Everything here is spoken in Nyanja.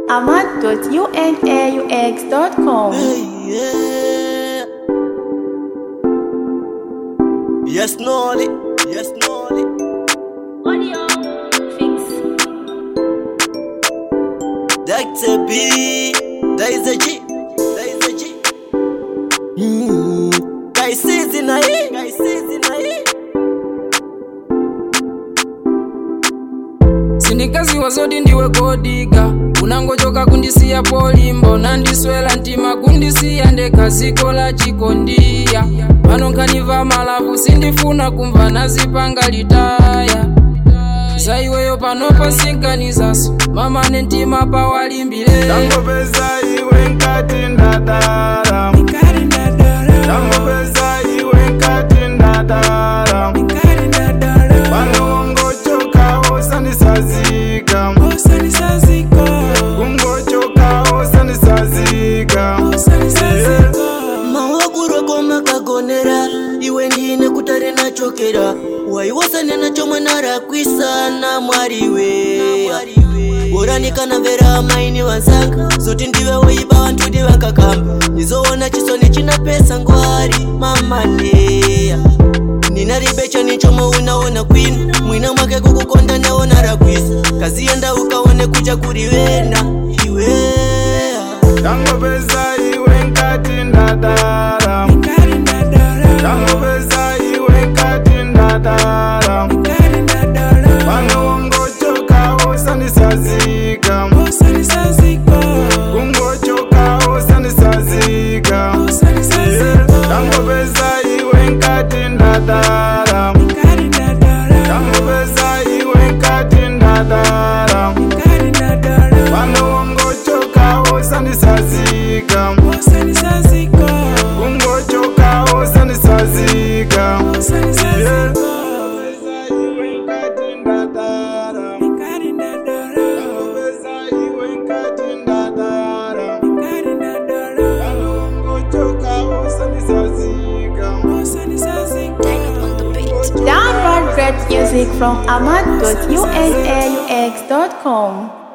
ahmad.unaux.com. Yeah. Yes, Nolly. Yes, Nolly. Audio fix. Dr. B. There is a G. There is a G. Mm. Guy says in a E. Guy says in a E. sindikaziwa zoti ndiwe kodiga unangochoka kundisiya polimbo nandiswela mtima kundisiya ndekha ziko la chikondiya pano nkhaniva malavu sindifuna kumva nazipanga litaya za iweyo panopo sinkanizanso mamane mtima pawalimbire Ndangopeza iwe nkati ndadara Ndangopeza iwe nkati ndadara Pano ungochoka osanisazika Ungochoka osanisazika Yeah. mawakuroko makagonera iwe ndine kutare nachokera waiwasane nacho mwana rakwisana mwariwe boranikana mvera maini vansanga zoti ndive woiba vantu divakakamba nizoona chisoni china pesa ngwari mamaneya nina ribecha nichomo unaona kwini mwina mwake kukukonda neona rakwisa kazienda ukaone kucha kurivena iweya Ndangopeza iwe nkati ndadara Ndangopeza iwe nkati ndadara Pano ungochoka osanisazika Ungochoka osanisazika Yeah. Ndangopeza iwe nkati ndadara Ndangopeza iwe nkati ndadara Pano ungochoka osanisazika Ungochoka osanisazika Yeah. Ndangopeza iwe nkati ndadara Ndangopeza iwe nkati ndadara Pano ungochoka osanisazika Download great music from ahmad.unaux.com.